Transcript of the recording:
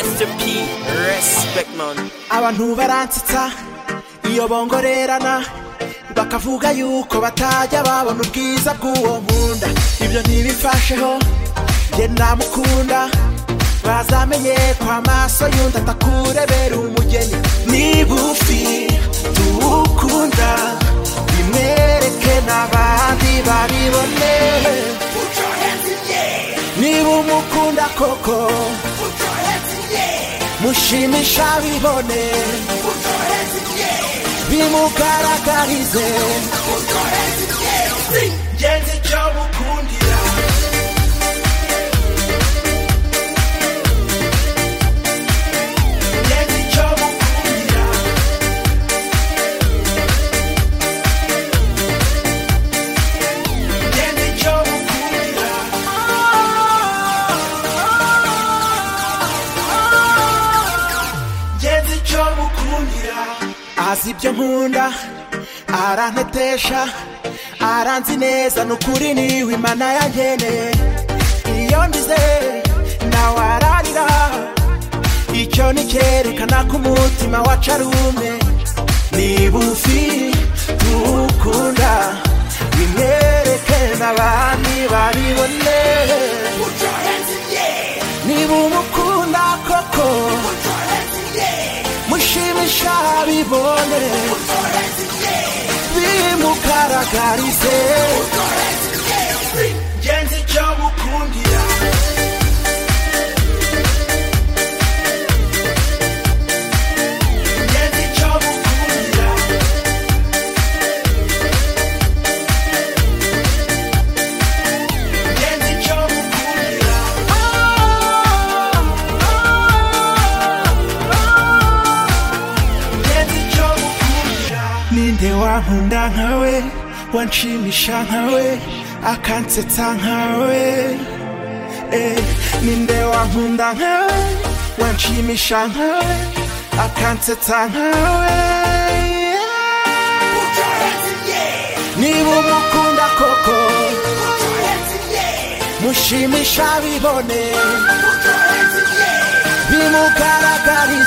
Mr. P, respect man. abantu baransetsa iyo bongorerana bakavuga yuko batajya babona ubwiza bw'uwo nkunda ibyo ntibimfasheho njye namukunda bazamenye ko amaso y'undi atakurebera umugeni ni bufi tuwukunda bimwereke n'abandi babibone niba umukunda koko mushimisha bibone bimugaragarize ngenzi icyo mukundira ngenzi icyo mukundira ngenzi icyo mukundira ngenzi icyo mukundira azi ibyo nkunda arantetesha aranzi neza ni ukuri niwe imana yankeneye iyo ndize nawe ararira icyo ni cyerekana ko umutima wacu ari umwe niba ufi tuwukunda bimwereke n'abandi babibone niba umukunda koko mushimisha bibone bimugaragarize ngenzi icyo mukundira ngenzi icyo mukundira ngenzi icyo mukundira ngenzi icyo mukundira ninde wankunda nkawe wanshimisha nkawe akansetsa nkawe eh, ninde wankunda nkawe wanshimisha nkawe akansetsa nkawe niba umukunda koko mushimisha bibone bimugaragarize